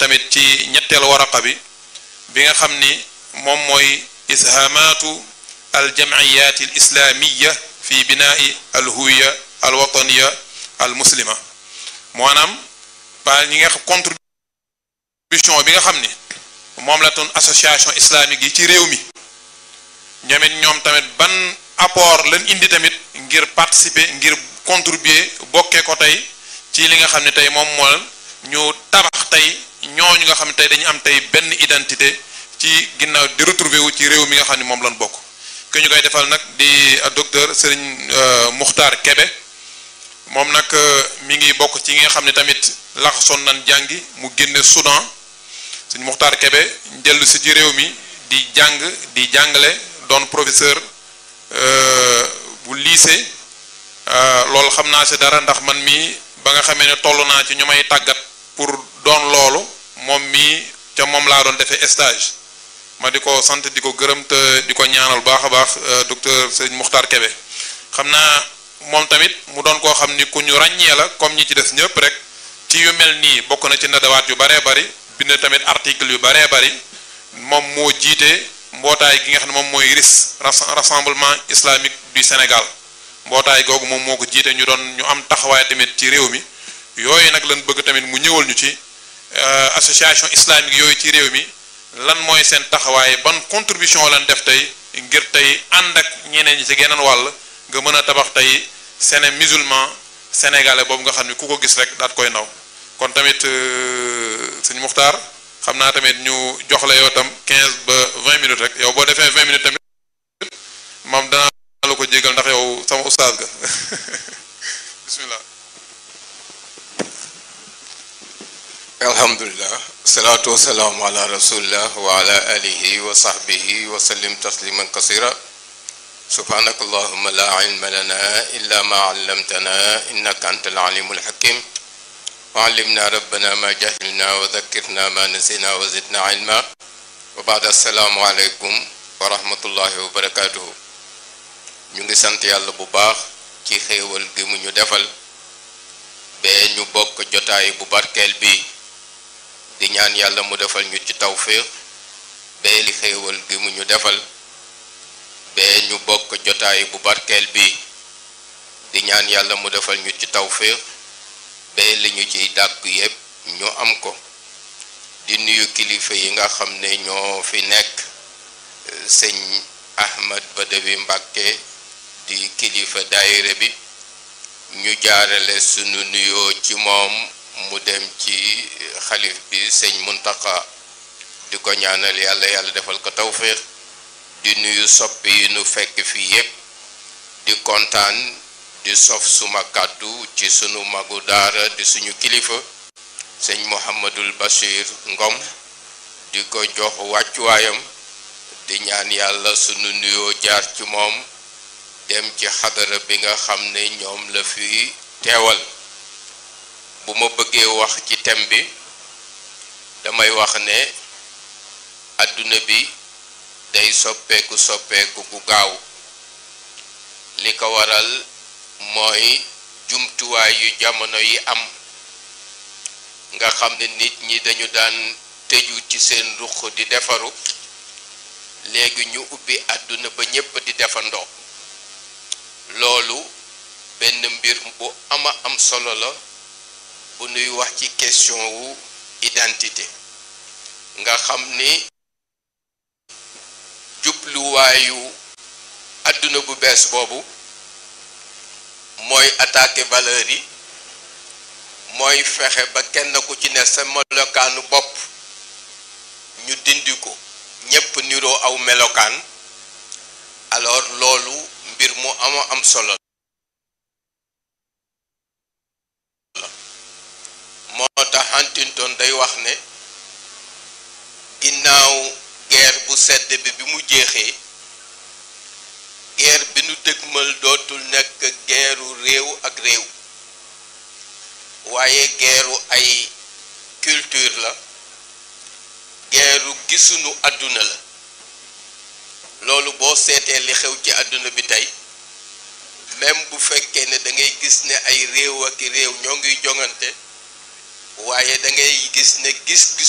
tamit ci ñetteelu waraqa bi bi nga xam ni moom mooy ishaamaatu aljamciyaat alislaamiya fi binaai alhuwiya alwataniya almuslima maanaam ba ñi nga xam contribution bi nga xam ni moom la toon association islamique yi ci réew mi ñoomit ñoom tamit ban apport lañ indi tamit ngir participer ngir contribuer bokkee ko tey ci li nga xam ne tey moom moo ñu tabax tey ñooñu nga xam ne tey dañu am tey benn identité ci ginnaaw di retrouver wu ci réew mi nga xam ne moom lañ bokk ki ñu koy defal nag di docteur Serigne Muxtaar Kebe moom nag mi ngi bokk ci nga xam ne tamit laxasoon nañ jàngi mu génne Soudan Serigne Muxtaar Kebe dellu si ci réew mi di jàng di jàngale doon professeur bu lycée loolu xam naa si dara ndax man mii ba nga xamee ne toll naa ci ñu may tàggat pour doon loolu moom mii ca moom laa doon defee stage ma di ko sant di ko gërëm te di ko ñaanal baax a baax docteur Serigne Muxtaar Kebe xam naa moom tamit mu doon koo xam ni ku ñu ràññee la comme ñi ci des ñëpp rek ci yu mel nii bokk na ci nadawaat yu baree bari bind tamit article yu baree bari moom moo jiite mbootaay gi nga xam ne moom mooy RIS rassemblement islamique du Sénégal mbootaay googu moom moo ko jiite ñu doon ñu am taxawaay tamit ci réew mi yooyu nag lañ bëgg tamit mu ñëwal ñu ci association islamique yooyu ci réew mi lan mooy seen taxawaay ban contribution lañ def tey ngir tey ànd ak ñeneen ñi ci geneen wàll nga mën a tabax tey séné musulman sénégalais boobu nga xam ne ku ko gis rek daat koy naw kon tamit sëñ Muxtaar xam naa tamit ñu jox la yow tam 15 ba 20 minutes rek yow boo defee 20 minutes tamit moom danaa la ko jégal ndax yow sama ustaas ga bismillah alhamdulilah salaatu wasalaamu ala rasulillah wa ala alihi wa sahbihi wa sallim tasliman kasira subhanaka allahuma la ilma lana illa ma allamtana innaka anta alalimu alhakim wa allimna rabbana ma jahilna wa dhakkirna ma nasina wa zidna ilma wa baad assalaamu aleykum wa rahmatullahi wa barakatuhu ñu ngi sant yàlla bu baax ci xéewal gi mu ñu defal bee ñu bokk jotaay bu barkeel bi di ñaan yàlla mu defal ñu ci tawfiq bee li xéewal gi mu ñu defal bee ñu bokk jotaay bu barkeel bi di ñaan yàlla mu defal ñu ci tawfiq bee li ñu ciy dàkk yépp ñu am ko di nuyu kilifa yi nga xam ne ñoo fi nekk sëñ Ahmad Badawi Mbàkke di kilifa daayira bi ñu jaarale sunu nuyoo ci moom mu dem ci xalif bi sëñ Muntaqa di ko ñaanal yàlla yàlla defal ko tawfiq di nuyu soppi yi nu fekk fii yépp di kontaan di sof suma kàddu ci sunu magu daara di suñu kilifa sëñ Mouhamadul Bachir Ngom di ko jox wàccuwaayam di ñaan yàlla sunu nuyoo jaar ci moom dem ci xadara bi nga xam ne ñoom la fi teewal bu ma bëggee wax ci thème bi damay wax ne àdduna bi day soppeeku soppeeku gu gaaw li ko waral mooy jumtuwaay yu jamono yi am nga xam ne nit ñi dañu daan tëju ci seen ruq di defaru léegi ñu ubbi àdduna ba ñépp di defandoo loolu benn mbir bu ama am solo la bu nuy wax ci question wu identité nga xam ni jubluwaayu àdduna bu bees boobu mooy attaquer valeur yi mooy fexe ba kenn ku ci ne sa melokaanu bopp ñu dindi ko ñépp niroo aw melokaan alors loolu mbir mu ama am solo la moo tax Huntington day wax ne ginnaaw guerre bu sedd bi bi mu jeexee guerre bi nu dëgmal dootul nekk guerru réew ak réew waaye guerru ay culture la guerru gisunu àdduna la loolu boo seetee li xew ci àdduna bi tey même bu fekkee ne da ngay gis ne ay réew ak réew ñoo ngi jongante waaye da ngay gis ne gis-gis